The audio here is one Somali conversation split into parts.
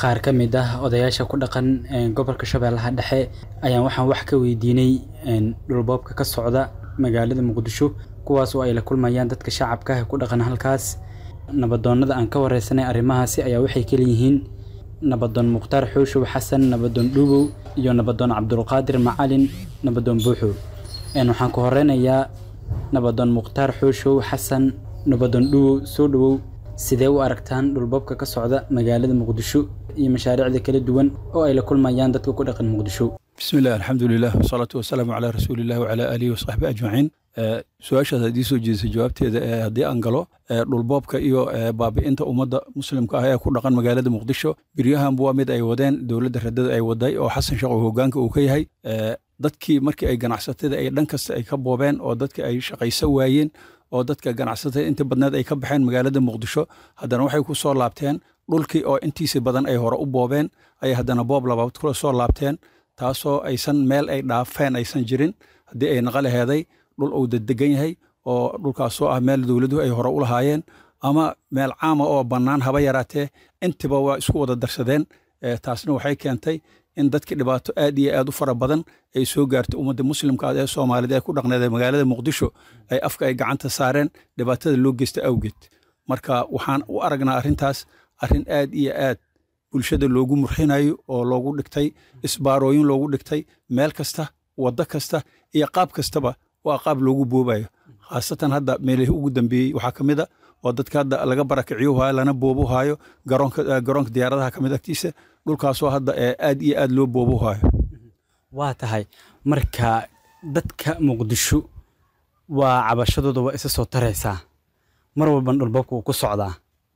qaar ka mid ah odayaasha ku dhaqan gobolka shabeellaha dhexe ayaan waxaan wax ka weydiinay dhulboobka ka socda magaalada muqdisho kuwaas oo ay la kulmayaan dadka shacabka ah ku dhaqan halkaas nabadoonnada aan ka wareysanay arrimahaasi ayaa waxay kaleyihiin nabadoon mukhtaar xuushow xasan nabadoon dhuubow iyo nabadoon cabdulqaadir macalin nabadoon buuxow waxaan ku horeynayaa nabadoon mukhtaar xuushow xasan nabadoon dhuubow soo dhowow sidee u aragtaan dhulboobka ka socda magaalada muqdisho iyo mashaariicda kala duwan oo ay la kulmayaan dadka ku dhaqan muqdisho bismi illah alxamdulilah wasalaatu wasalaamu calaa rasuulilah wacalaa aalihi wasaxbi ajmaciin su-aashaas haddii soo jeedisay jawaabteeda haddii aan galo dhulboobka iyo baabi'inta ummadda muslimka ah ee ku dhaqan magaalada muqdisho biryahanba waa mid ay wadeen dowladda radada ay waday oo xasan sheekh oo hogaanka uu ka yahay dadkii markii ay ganacsatada ay dhan kasta ay ka boobeen oo dadka ay shaqayso waayeen oo dadka ganacsatada inta badneed ay ka baxeen magaalada muqdisho haddana waxay ku soo laabteen dhulkii oo intiisa badan ay hore u boobeen ayay haddana boob labaad kula soo laabteen taasoo aysan meel ay dhaafeen aysan jirin haddii ay naqa laheeday dhul uu dedegan yahay oo dhulkaasoo ah meel dowladuhu ay hore u lahaayeen ama meel caama oo bannaan haba yaraatee intiba waa isku wada darsadeen taasna waxay keentay in dadkii dhibaato aad iyo aad u fara badan ay soo gaartay ummadda muslimka ee soomaalida ee ku dhaqneed ee magaalada muqdisho ay afka ay gacanta saareen dhibaatada loo geysta awgeed marka waxaan u aragnaa arrintaas arrin aad iyo aad bulshada loogu murxinayo oo loogu dhigtay isbaarooyin loogu dhigtay meel kasta waddo kasta iyo qaab kastaba waa qaab loogu boobayo khaasatan hadda meelihii ugu dambeeyey waxaa ka mid a oo dadka hadda laga barakiciyo hayo lana boobu hayo garoonka garoonka diyaaradaha ka mid agtiisa dhulkaasoo hadda aad iyo aad loo boobu hayo waa tahay marka dadka muqdisho waa cabashadooda waa isa soo taraysaa mar walban dhulboobka uu ku socdaa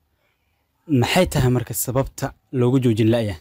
maxay tahay marka sababta looga joojin la'ya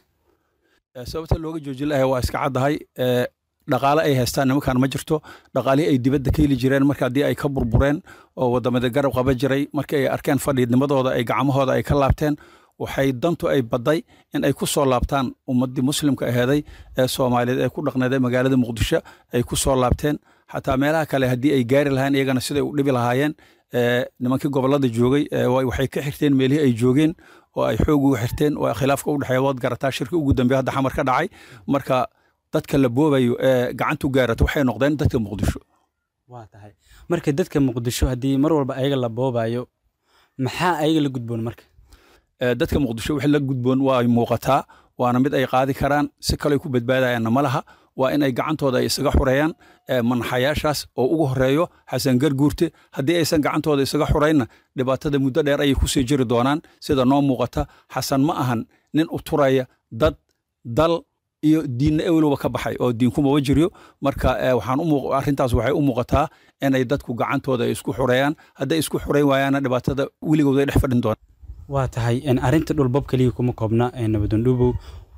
sababta looga joojin la'ya waa iska caddahay dhaqaale ay haystaan nimankan ma jirto dhaqaalihii ay dibadda ka heli jireen marka haddii ay ka burbureen oo wadamada garab qaba jiray markii ay arkeen fadhiidnimadooda ay gacmahooda ay ka laabteen waxay dantu ay badday in ay ku soo laabtaan ummaddii muslimka aheeday ee soomaaliyeed ee ku dhaqneeday magaalada muqdisho ay ku soo laabteen xataa meelaha kale haddii ay gaari lahayn iyagana siday u dhibi lahaayeen nimankii gobolada joogay waxay ka xirteen meelihii ay joogeen oo ay xoog uga xirteen oo khilaafka u dhexeeya waad garataa shirki ugu dambeeya hadda xamar ka dhacay marka dadka la boobayo ee gacantu gaarata waxay noqdeen dadka muqdisho waa tahay marka dadka muqdisho haddii mar walba ayaga la boobayo maxaa ayaga la gudboon marka dadka muqdisho wixii la gudboon waa ay muuqataa waana mid ay qaadi karaan si kale ku badbaadayaanna ma laha waa in ay gacantooda ay isaga xureeyaan manaxayaashaas oo ugu horeeyo xasan garguurte haddii aysan gacantooda isaga xuraynna dhibaatada muddo dheer ayay kusii jiri doonaan sida noo muuqata xasan ma ahan nin u turaya dad dal iyo diinna ewelba ka baxay oo diinkumaba jiryo marka waxaan arrintaas waxay u muuqataa inay dadku gacantooda isku xureeyaan hadday isku xureyn waayaanna dhibaatada weligood ay dhex fadhin doonaan waa tahay arrinta dhulbob keliya kuma koobna nabadoon dhuubow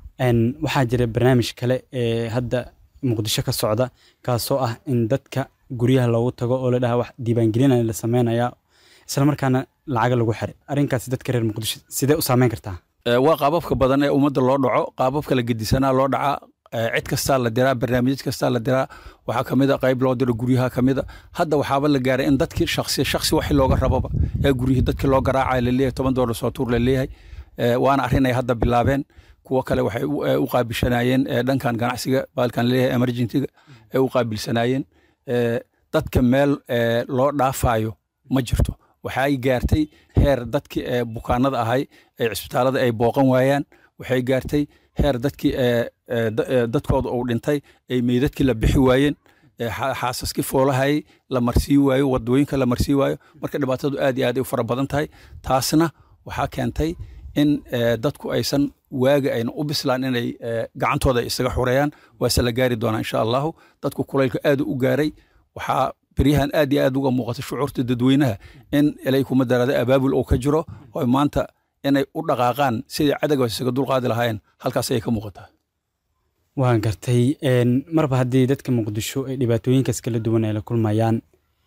waxaa jira barnaamij kale ee hadda muqdisho ka socda kaasoo ah in dadka guryaha loogu tago oo la dhaha wax diiwaangelina la sameynaya islamarkaana lacaga lagu xiray arrinkaasi dadka reer muqdisho sidee u saameyn kartaa waa qaababka badan ee ummadda loo dhaco qaababka la gedisanaa loo dhacaa cid kastaa la diraa barnaamijyad kastaa la diraa waxaa kamid a qayb loo diro guryaha kamid a hadda waxaaba la gaaray in dadkii shaksi shaksi waxi looga rababa ee guryihii dadkii loo garaacaya laleeyahay toban doolar soo tuur laleeyahay waana arrin ay hadda bilaabeen kuwo kale waxay u qaabilsanaayeen dhankan ganacsiga baalkan laleeyahay emergentiga ay u qaabilsanaayeen dadka meel loo dhaafayo ma jirto waxay gaartay heer dadkii bukaanada ahay ee cisbitaalada ay booqan waayaan waxay gaartay heer dadkii dadkooda uu dhintay ay meydadkii la bixi waayeen xaasaskii foolahayay la marsii waayo wadooyinka la marsii waayo marka dhibaatadu aad iyo aad ay u fara badan tahay taasna waxaa keentay in dadku aysan waaga ayna u bislaan inay gacantooda isaga xureeyaan waase la gaari doonaa insha allahu dadku kulaylka aad u gaaray waxaa beryahan aad iyo aad uga muuqata shucuurta dadweynaha in ilay kuma daraada abaabul oo ka jiro oo maanta inay u dhaqaaqaan sidai cadowga isaga dulqaadi lahaayeen halkaas ayay ka muuqataa waan gartay marba haddii dadka muqdisho ay dhibaatooyinkaas kala duwan ay la kulmayaan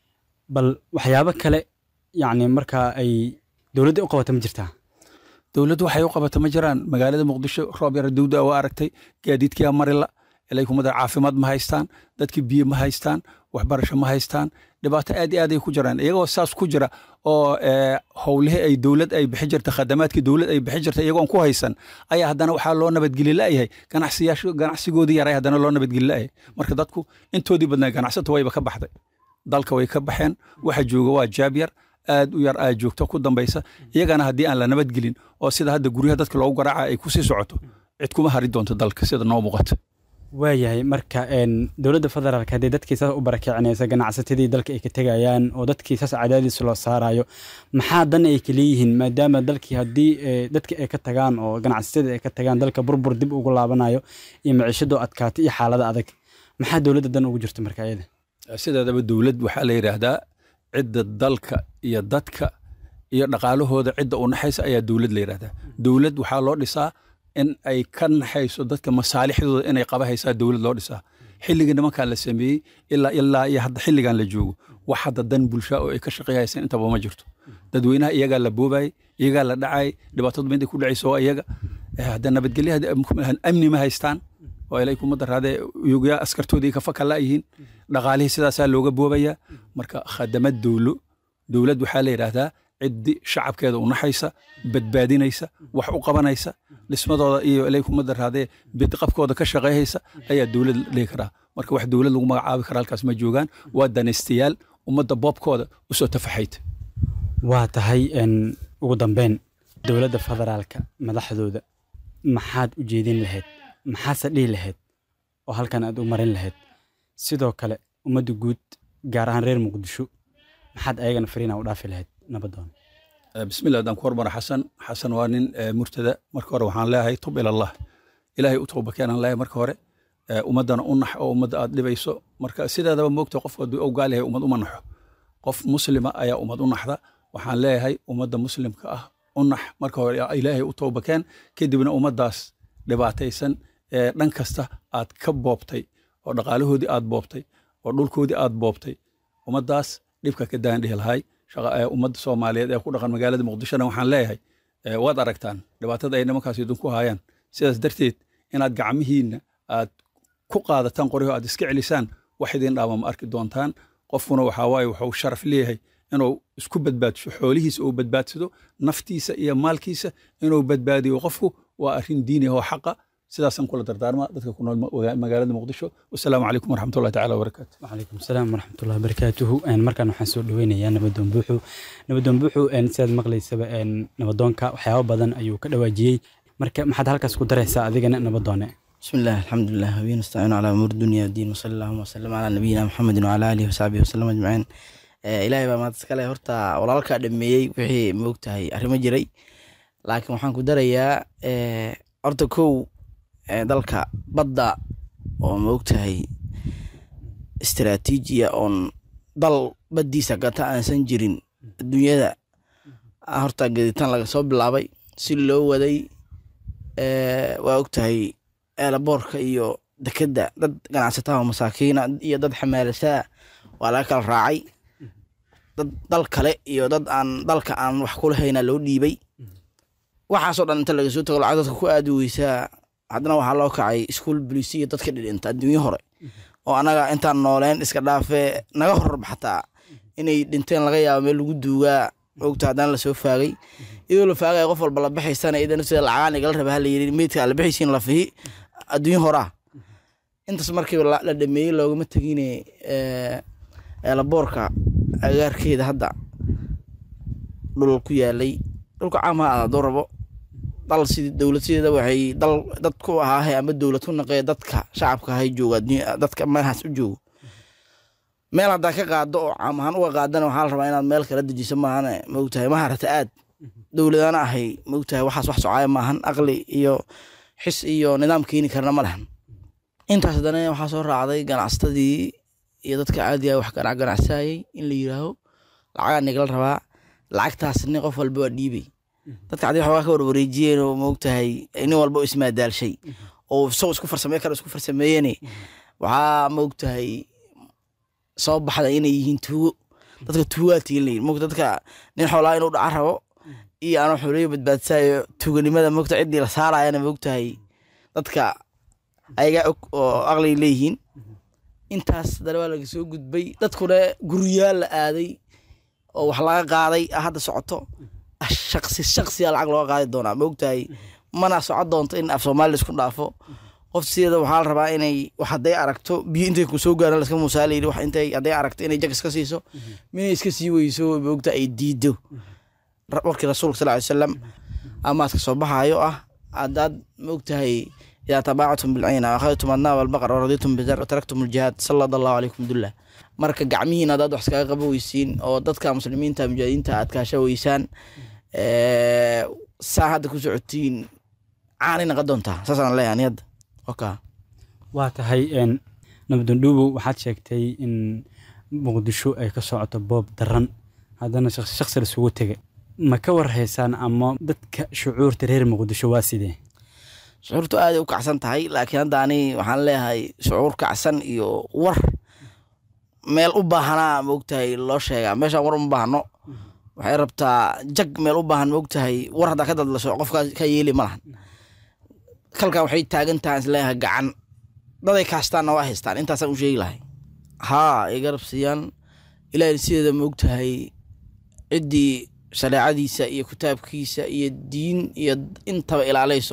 bal waxyaabo kale yacni markaa ay dowladda u qabata ma jirtaa dowladdu waxay u qabata ma jiraan magaalada muqdisho roob yara dawda waa aragtay gaadiidkiyaa marila ilay kuma dar caafimaad ma haystaan dadkii biyo ma haystaan waxbarasho ma haystaan dhibaato aad iyo aad ay ku jiraan iyagoo saas ku jira oo howlihii ay dowlad ay bixi jirta khadamaadkii dowlad ay bixi jirta iyagoon ku haysan ayaa haddana waxaa loo nabadgeli la'yahay ganacsiyaashu ganacsigoodii yaray haddana loo nabadgeli la'yahay marka dadku intoodii badnaa ganacsata wayba ka baxday dalka way ka baxeen waxa jooga waa jaab yar aad u yar aa joogto ku dambaysa iyagana haddii aan la nabadgelin oo sida hadda guryaha dadka loogu garaaca ay kusii socoto cid kuma hari doonto dalka sida noo muuqata waayahay marka dowladda federaalk haddii dadkii saas u barakicinaysa ganacsatadii dalka ay ka tegayaan oo dadkii saas cadaadis loo saarayo maxaa dan ay kaleeyihiin maadaama dalkii haddii dadki ay ka tagaan oo ganacsatadii ay ka tagaan dalka burbur dib ugu laabanayo iyo maciishadoo adkaata iyo xaalada adag maxaa dowladda dan ugu jirta marka iyada sideedaba dowlad waxaa la yidhaahdaa cidda dalka iyo dadka iyo dhaqaalahooda cidda u naxaysa ayaa dowlad la yidhahdaa dowlad waxaa loo dhisaa in ay ka naxayso dadka masaalixdooda inay qaba haysaa dowlad loo dhisaa xilligii nimankaa la sameeyey ilaa ilaa iyo hadda xilligan la joogo wax hadda dan bulsha oo ay ka shaqeeyhaysan intaba ma jirto dadweynaha iyagaa la boobayay iyagaa la dhacay dhibaatadu mid ay ku dhacayso waa iyaga hadda nabadgelyaha amni ma haystaan oo ilay kuma daraadee yugaa askartoodii ka faka la'yihiin dhaqaalihii sidaasaa looga boobayaa marka khadamad dowlo dowlad waxaa la yidhaahdaa ciddi shacabkeeda u naxaysa badbaadinaysa wax u qabanaysa dhismadooda iyo ilay kuma daraadee bidqabkooda ka shaqeeyhaysa ayaa dowlad dhihi karaa marka wax dowlad lagu magacaabi kara halkaas ma joogaan waa danaystayaal ummadda boobkooda usoo tafaxayta waa tahay ugu dambeyn dowladda federaalka madaxdooda maxaad u jeedin lahayd maxaase dhihi lahayd oo halkan aad u marin lahayd sidoo kale ummadda guud gaar ahaan reer muqdisho maxaad ayagana fariina u dhaafi lahayd nabadoon bismillah haddaan ku hormara xasan xasan waa nin murtada marka hore waxaan leeyahay tub ilallah ilaahay u tooba keenaan leeyahay marka hore ummaddana u nax oo ummadda aad dhibayso marka sideedaba moogta qof hadduu ogaal yahay ummad uma naxo qof muslima ayaa ummad u naxda waxaan leeyahay ummadda muslimka ah u nax marka hore ilaahay u tooba keen kadibna ummaddaas dhibaataysan ee dhan kasta aad ka boobtay oo dhaqaalahoodii aad boobtay oo dhulkoodii aad boobtay ummaddaas dhibka ka daan dhihi lahay ummadda soomaaliyeed ee ku dhaqan magaalada muqdishona waxaan leeyahay waad aragtaan dhibaatada ay nimankaas idinku haayaan sidaas darteed inaad gacmihiinna aad ku qaadataan qoryaho aad iska celisaan wax idin dhaama ma arki doontaan qofkuna waxaa waaye wuxuu sharaf leeyahay inuu isku badbaadiso xoolihiisa uu badbaadsado naftiisa iyo maalkiisa inuu badbaadiyo qofku waa arrin diini oo xaqa sidaasaan kula dardaarma dadka ku nool magaalada muqdisho wasalaamu calaykum waraxmatullahi tacala wabarakaatu wacalaykum asalaam waraxmatullahi wabarakaatuhu markaan waxaan soo dhaweynayaa nabadoon buuxu nabadoon buuxu sidaad maqlaysaba nabadoonka waxyaabo badan ayuu ka dhawaajiyey marka maxaad halkaas ku daraysaa adigana nabadoone بسم الله الحمد لله وبه نستعين على امور الدنيا والدين وصلى اللهم وسلم على نبينا محمد وعلى اله وصحبه وسلم اجمعين ilaahay baa maanta iskale horta walaalkaa dhameeyey wixii moogtahay arrimo jiray laakiin waxaan ku darayaa horta kow dalka badda oo moogtahay istaraatiijiya oon dal baddiisa gata aansan jirin adduunyada horta gaditaan laga soo bilaabay si loo waday waa ogtahay eelaboorka iyo dekedda dad ganacsataha masaakiina iyo dad xamaalasaa waa laga kala raacay dad dal kale iyo dad aan dalka aan wax kulahayna loo dhiibay waxaasoo dhan inta laga soo tago lacag dadka ku aadi weysaa haddana waxaa loo kacay iskuol bolisiya dadka dhidhinta adduunyo hore oo anaga intaan nooleen iska dhaafee naga horarba xataa inay dhinteen laga yaabo meel lagu duugaa ogta haddana lasoo faagay iyadoo la faagaya qof walba la baxaysana idana sida lacagaan igala raba hala yiri meydka la baxaysiin la fihi adduunyo horaa intaas markiiba la dhameeyey loogama tegine eelaboorka agaarkeeda hadda dhul ku yaalay dhulka caamaha ah hadduu rabo dal sidii dowlad sideeda waxay dal dad ku ahaahay ama dowlad ku naqee dadka shacabka ahay jooga dadka meelhaas u joogo meel haddaa ka qaado oo caam ahaan uga qaadana waxaa la rabaa inaad meel kala dejiso maahane maogtahay ma harata aad dowladana ahay maogtahay waxaas wax socaaya maahan aqli iyo xis iyo nidaam keeni karna ma lehan intaas haddana waxaa soo raacday ganacsatadii iyo dadka caadiga wax ganacsanayay in la yiraaho lacagaa nigala rabaa lacagtaasni qof walba waa dhiibay dadka cadi waxoogaa ka warwareejiyeen oo moogtahay nin walba oo ismaadaalshay oo isagoo isku farsamey kale isku farsameeyene waxaa moogtahay soo baxda inay yihiin tuugo dadka tuugaatiin layihi moogta dadka nin xoolaa inuu dhaca rabo iyo aanoo xooliyo badbaadsayo tuuganimada moogta ciddii la saarayana moogtahay dadka ayagaa og oo aqliga leeyihiin intaas dale waa laga soo gudbay dadkuna guryaal la aaday oo wax laga qaaday ah hadda socoto ah, shaqsi shaqsiya lacag looga qaadi doonaa ma ogtahay mana socon doonto in af soomaali laisku dhaafo qof sideeda waxaa la rabaa inay wax hadday aragto biyo intay ku soo gaaraan laska musaalayri wax intay hadday aragto inay jag iska siiso minay iska sii weyso ma ogtahay ay diido Ra- warkii rasuulka sal ly salam amaadka soo baxaayo ah haddaad ma ogtahay idaa tabaactum bilcayna akhadtum adnaab albaqar waraditum bizar wataraktum aljihaad salad allahu calaykum dullah marka gacmihiin haddaad wax iskaga qaba weysiin oo dadka muslimiinta mujaahidiinta aad kaasha weysaan ee, saa hadda ku socotiin caanay naqon doontaa saasaan leeyahay ani hadda oka waa tahay een, nabdandhuubow waxaad sheegtay in muqdisho ay ka socoto boob daran haddana shaqsi shaqsi lasugu tegay ma ka warhaysaan ama dadka shucuurta reer muqdisho waa sidee shucuurtu aaday u kacsan tahay laakiin hadda ani waxaan leeyahay shucuur kacsan iyo war meel u baahanaa maogtahay loo sheegaa meeshaan war uma baahno waxay rabtaa jag meel u baahan maogtahay war haddaa ka dadlasho qofkaa ka yeeli ma lahan kalkan waxay taagan tahay isleeyahay gacan daday kaastaanna waa haystaan intaasaan u sheegi lahay haa ay garab siiyaan ilaahay sideeda maogtahay ciddii shareecadiisa iyo kitaabkiisa iyo diin iyo intaba ilaalayso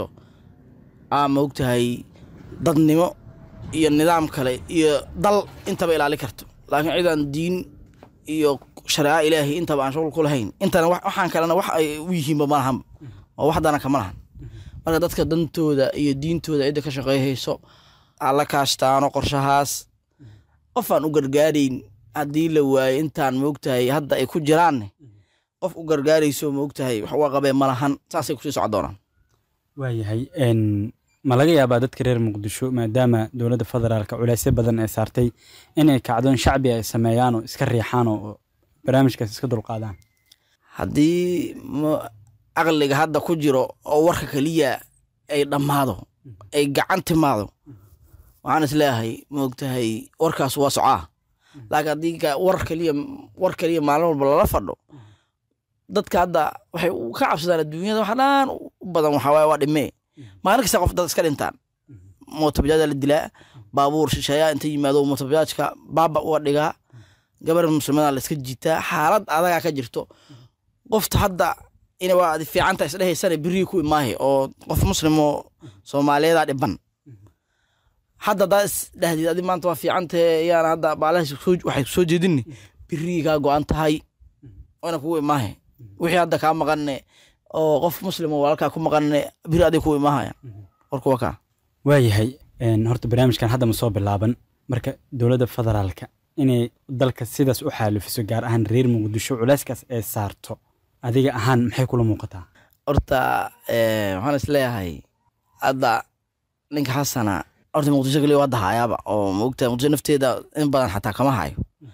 aa maogtahay dadnimo iyo nidaam kale iyo dal intaba ilaali karto laakiin cidaan diin iyo shareeca ilaahay intaba aan shuqul ku lahayn intana wax- waxaan kalena wax ay u yihiinba ma lahan oo waxdana kama lahan marka dadka dantooda iyo diintooda cidda ka shaqeyhayso alla kaashtaano qorshahaas qof aan u gargaarayn haddii la waayo intaan maogtahay hadda ay ku jiraanne qof u gargaarayso maogtahay wax uga qabee ma lahan saasay kusii socon doonaan waayahay een, ma laga yaabaa dadka reer muqdisho maadaama dowladda federaalka culeysyo badan ay saartay inay kacdoon shacbi ay sameeyaan oo iska riixaan oo barnaamijkaas iska dulqaadaan haddii ma- caqliga hadda ku jiro oo warka keliya ay dhammaado ay gacan timaado waxaan isleeyahay maogtahay warkaas waa socaa laakiin haddii ka- war keliya war keliya maalin walba lala fadho dadka hadda waxay u- ka cabsadaan adduunyada waxa dhan u badan waxaa waaye waa dhimee maalin kasta qof dad iska dhintaan mootobajaada la dilaa baabuur shisheeyaa inta yimaado mootobajaajka baaba uga dhigaa gabar muslimada la iska jiitaa xaalad adagaa ka jirto qofta hadda ina waa adi fiicanta isdhehaysana birrii ku imaahe oo qof muslimoo soomaaliyeeda dhiban hadda haddaa isdhahdid adi maanta waa fiicantahe yaana hadda baalahaas soo- waxay soo jeedini birrii kaa go-an tahay waana kugu imaahe wixii hadda kaa maqanne oo qof muslim oo walaalkaa ku maqanne biri adig kugu imaahaya warku waa kaa waayahay een, horta barnaamijkan hadda ma soo bilaaban marka dowladda federaalka inay dalka sidaas u xaalifiso gaar ahaan reer muqdisho culeyskaas ay saarto adiga ahaan maxay kula muuqataa horta eh, waxaan isleeyahay hadda ninka xasana horta muqdisho kaliya waa dahayaaba oo maogta muqdisho nafteeda in badan xataa kama hayo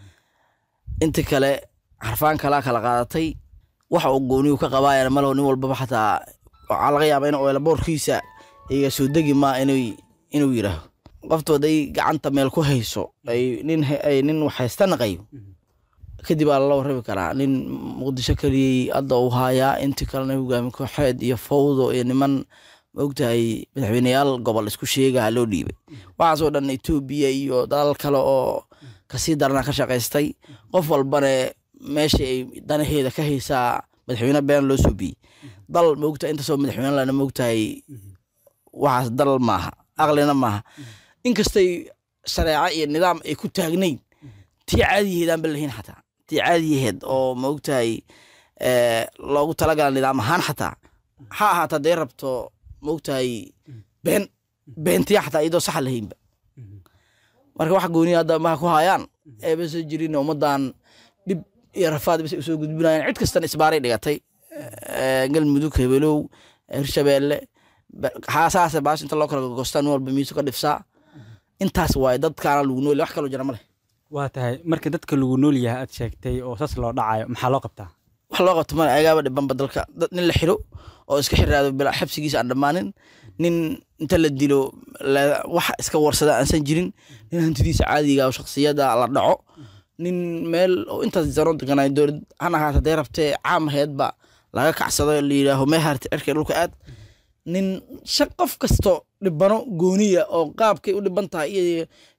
inta kale xarfaan kalaa kala qaadatay waxa uu gooniyu ka qabaayana malo nin walbaba xataa waxaa laga yaaba in oelaboorkiisa iga soo degi maa inuu inuu yidhaaho qoftu hadday gacanta meel ku hayso ay nin he- ay nin wax haysta naqayo kadib aa lala warrami karaa nin muqdisho keliyey hadda uu haayaa intii kalena hogaami kooxeed iyo fawdo iyo niman maogtahay madaxweyneyaal gobol isku sheegaha loo dhiibay waxaasoo dhan etoobiya iyo dalal kale oo kasii darana ka shaqaystay qof walbane meesha ay danaheeda ka haysaa madaxweyne been loo soo biyey dal maogtahay intaasoo madaxweyne lana maogtahay waxaas dal maaha aqlina maaha inkastay shareeco iyo nidaam ay ku taagnayn tii caadiyaheed aan ba lahayn xataa tii caadiyaheed oo maogtahay eh, loogu talagala nidaam ahaan xataa ha ahaata dee rabto maogtahay been beentiya xataa iyadoo saxa lahaynba marka wax gooniya hadda maha ku hayaan eeba soo jirin ummadan dhib iyo rafaad bas usoo gudbinayaan cid kastana isbaaray dhigatay Eh, galmudug hebelow hirshabeelle ba- xaasaase baash inta loo kala gogostaa nin walba miisu ka dhifsaa intaas waaye dadkaana lagu nool wax kaloo jira ma leh waa tahay marka dadka lagu nool yahay aad sheegtay oo saas loo dhacayo maxaa loo qabtaa wax loo qabto male agaaba dhibanba dalka dad nin la xiro oo iska xiraado bilaa xabsigiisa aan dhammaanin nin inta la dilo la- wax iska warsada aansan jirin nin hantidiisa caadiga oo shaksiyada la dhaco nin meel oo intaas zano deganay dowlad han ahaata dee rabtee caam aheedba laga kacsado la yidhaaho mee harti cirka dhulka aad nin sha qof kasto dhibano gooniya oo qaabkay u dhiban tahay iyo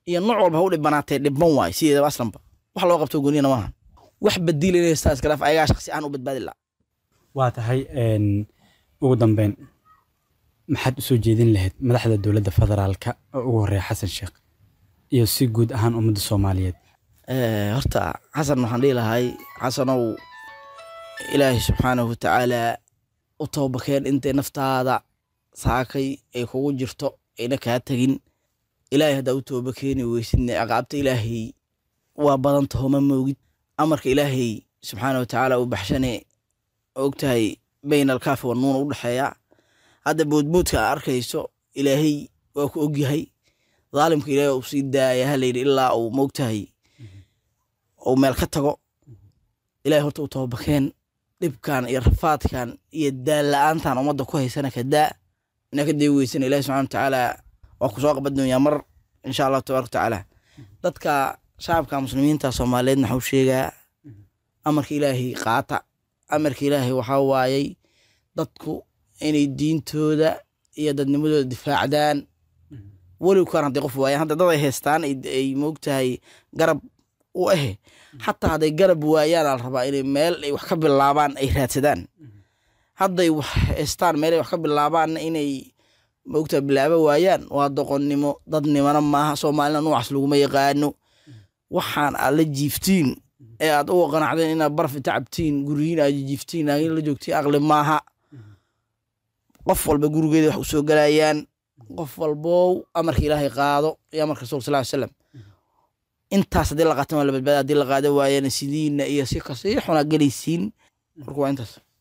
iyo nooc walba ha u dhibanaatee dhibban waay sideedaba aslanba wax loo qabto gooniyana maaha wax badiil inay haystaa iskalaaf ayagaa shaqsi aan u badbaadi la waa tahay ugu dambeyn maxaad usoo jeedin lahayd madaxda dowladda federaalka oo ugu horeeya xasan sheekh iyo si guud ahaan ummadda soomaaliyeed horta xasan waxaan dhihi lahay xasanow ilaahay subxaanahu watacaala u toobakeen intay naftaada saakay ay kugu jirto ayna kaa tegin ilaahay haddaa u tooba keeni weysidne ciqaabta ilaahay waa badan taho ma moogid amarka ilaahay subxaana watacaala u baxshane ogtahay bayn alkaafi wa nuuna u dhexeeya hadda boodboodka aa arkayso ilaahay waa ku ogyahay dhaalimka ilaahay uu sii daaya halayidhi ilaa uu moogtahay uu meel ka tago ilahay horta u toobakeen dhibkan iyo rafaadkan iyo daal la-aantan ummadda ku haysana ka daa inaa ka dee weysana ilahi subxana watacaala waa ku soo qaban doonyaa mar insha allahu tabaraka watacaala dadka shacabka muslimiinta soomaaliyeed maxuu sheegaa amarka ilaahay qaata amarka ilaahay waxaa waayey dadku inay diintooda iyo dadnimadooda difaacdaan weliw kaan hadday qof waayaan hadda dad ay haystaan ay moogtahay garab u ahe xataa hadday garab waayaan ala rabaa inay meel ay wax ka bilaabaan ay raadsadaan hadday wax haystaan meel ay wax ka bilaabaanna inay moogtahay bilaaba waayaan waa doqonnimo dadnimana maaha soomaalina nuucaas laguma yaqaano waxaan aad la jiiftiin ee aad uga qanacdeen inaad baraf inta cabtiin guryihiin aad jiiftiin laakiin la joogtiin aqli maaha qof walba gurigeeda wax u soo galayaan qof walbow amarka ilaahay qaado iyo amarka rasulka sal ly slam intaas haddii la qaatan waa la badbaada haddii la qaada waayana sidiina iyo si kasii xunaa gelaysiin marka waa intaas